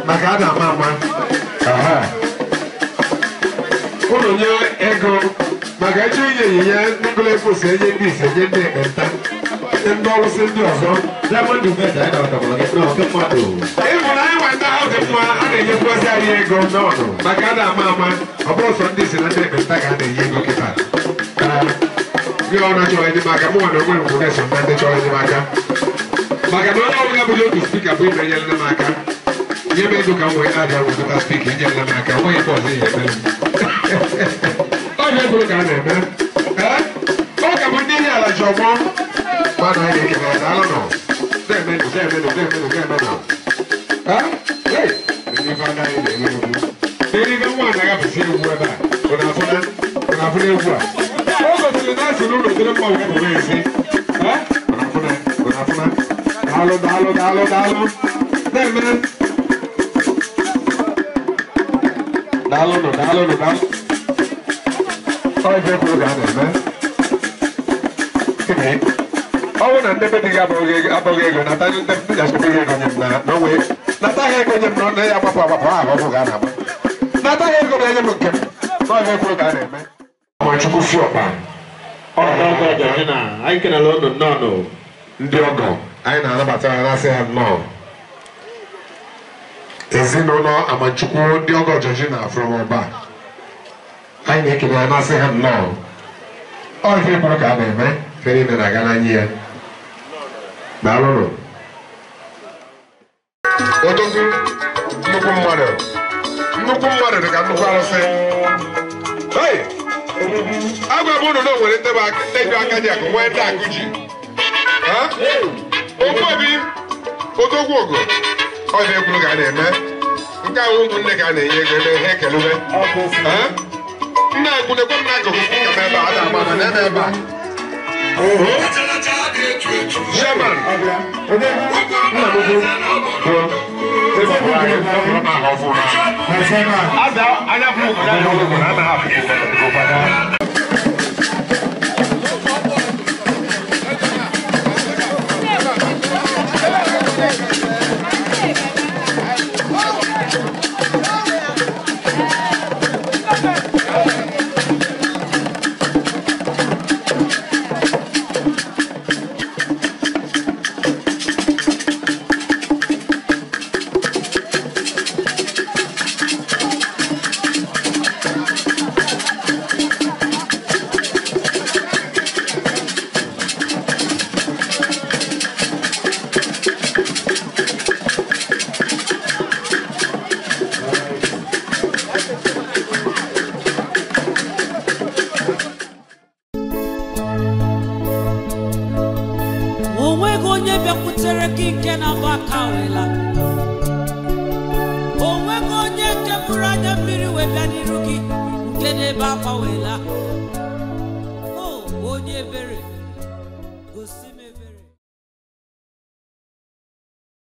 maka a na-ama ama Aha. unu nye ego maka ịchọ inye ịnyịnya ndị gụlekos enye ndị ise nye ndị ekpenta nye ndị ọrụsị ndị ọzọ Diamond Meda anyị na-ọdọbọrọ gị na ọkụ mmadụ. ịhụrụ anyị nwa ndị ahụ dị mma a na-enyekwasị anyị ego n'ọnụ maka a na-ama ama ọ bụrụ sọ ndị isi na ndị ekpenta ka a na-enye ego kịta gị ọ na-achọrọ enyemaka mụ na onwe m bụ na-eso na ndị chọrọ enyemaka maka na onye ọbụla bụrụ otu spika bụ ime enyela m aka nye m ego ka m wee na-abịa wezụta spika enyela m aka nweghị ebe ọzọ ihe eme m ọ bụ ego ka a na-eme Ee? ọ ka bụ ndị ihe ala ji ọgbọ mmadụ anyị na-ekele ya daalụ nọ na-emenụ na-emenụ na-emenụ na-emenụ Ha? Hey! Ndị ife anaghị na-eme egwu. Ndị ife nwa na-agapụsị egwu ebe a ọ na-afụna ọ na-afụna egwu a o gosiri na asị n'ụlọ dịrị mma wee bụrụ ezi Ha? ọ na-afụna ọ na-afụna daalụ daalụ daalụ daalụ na-eme daalụ nụ daalụ nụ daalụ ọ ife kwuru ka a na-eme Gịnị? ọ bụrụ na ndị be di gị abụghị ego abụghị ego nata ndị ndị ga-achọta gị ego nye m na na onwe nata ha ego nye m na ya agbapụ agbapụ ahụ ọbụ ga na-agba nata ha ego na-enye m nke m na ọ ga-ekwu ka a na-eme Nwachukwu Fiọkpa Ọkụ Georgina, anyị kenala unu nnọọ. ndị ọgọ anyị na-anabata ha na-asị ha nnọọ ezinụlọ Amachukwu ndị ọgọ Georgina from Ọba anyị na-ekele ha na-asị ha nnọọ ọ ihe kwuru ka a na-eme fere ime na-aga n'anya ya daalụnụ odogwu nnukwu mmadụ nnukwu mmadụ dị ka nnukwu arụsị Hey! agwa m unu na o nwere ndebe aka ndị aka ji akụ nwee ndị akụ ji Ha? Okwu obi odogwu ogo ọ dị ekwuru ka a na-eme nke ahụ ụmụnne ka a na-enye ego ebe ha ekelube Ha? nna ekwunekwe m n'akụkụ ka m ebe a ada ama na ebe ebe a Chairman. Nna m ukwu. Ebe ọ bụla anyị tọpụrụ m ahụ ọfụma. Ada anya bụ obodo anyị ọgụgụ na anaghị afụ ụfọdụ. o nweghị onye bịakwutere gị nke na-agba aka wela o nweghị onye nke bụrụ anya mmiri wee bịa n'iru gị nke na-ebe akwa wela